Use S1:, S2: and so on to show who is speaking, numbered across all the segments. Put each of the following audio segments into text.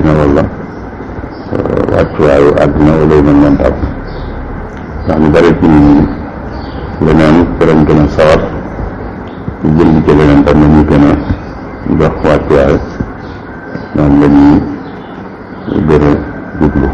S1: àddina wala wàccuwaayu àddina wala yu mel noonu daal ndax ñu bari ci nit ñi leneen ci lañ gën a sawar ñu jël ci leneen tam la ñuy gën a jox wàccuwaay moom la ñuy gën a jublu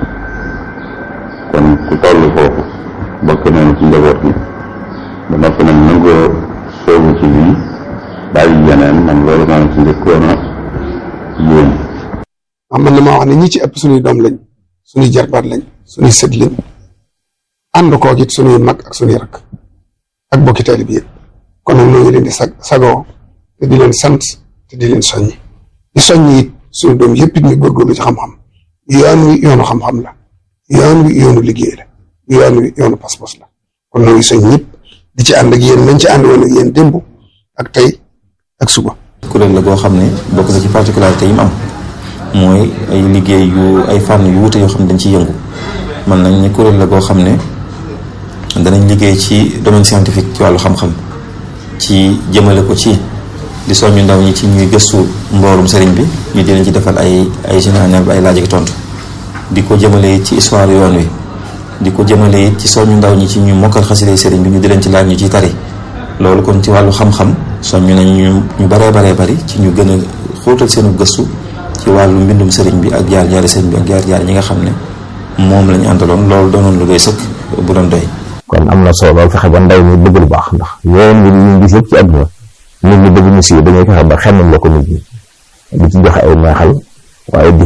S1: kon ku toll foofu bokk nañu ci njaboot gi ba noppi nag nangoo soobu ci lii bàyyi yeneen man loolu maa ngi ci njëkkoon a yéen
S2: am man na maa wax ne ñi ci ëpp suñuy doom lañ suñuy jarbaat lañ suñuy sët lañ ànd koog it suñuy mag ak suñuy rakk ak bokki taalib yëpp kon nag ñoo ngi leen di sag sagoo te di leen sant te di leen soññi di soññi it suñu doom yëpp it ñu góorgóorlu ci xam-xam yoon wi yoonu xam-xam la yoon wi yoonu liggéey la yoon wi yoonu pas-pas la kon noo ngi soñ ñëpp di ci ànd ak yéen nañ ci ànd woon ak yéen démb ak tey ak suba
S3: kuréel la goo xam ne bokk na ci particularité yi mu am mooy ay liggéey yu ay fànn yu wuute yoo xam ne dañ ciy yëngu man nañ ne kuréel la goo xam ne danañ liggéey ci domaine scientifique ci wàllu xam-xam ci jëmale ko ci di soññu ndaw ñi ci ñuy gëstu mboorum sëriñ bi ñu di leen ci defal ay ay général ay laaj ak tontu di ko jëmale ci histoire yoon wi di ko jëmale it ci soññu ndaw ñi ci ñu mokkal xasida sëriñ bi ñu di leen ci laaj ñu ciy tari loolu kon ci wàllu xam-xam soññu nañ ñu ñu baree baree bari ci ñu gën a xóotal seenu gëstu ci wàllu mbindum sëriñ bi ak jaar jaari sëriñ bi ak jaar jaar ñi nga xam ne moom lañu àndaloon loolu doonoon lu doy sëkk bu doon doy
S4: kon am na solo lool fexe ba ndaw mi bëgg lu baax ndax yoon wi ñu gis yëpp ci àdduna nit ñi bëgg mu siiw dañuy fexe ba xemmam la ko nit ñi di ci joxe ay neexal waaye di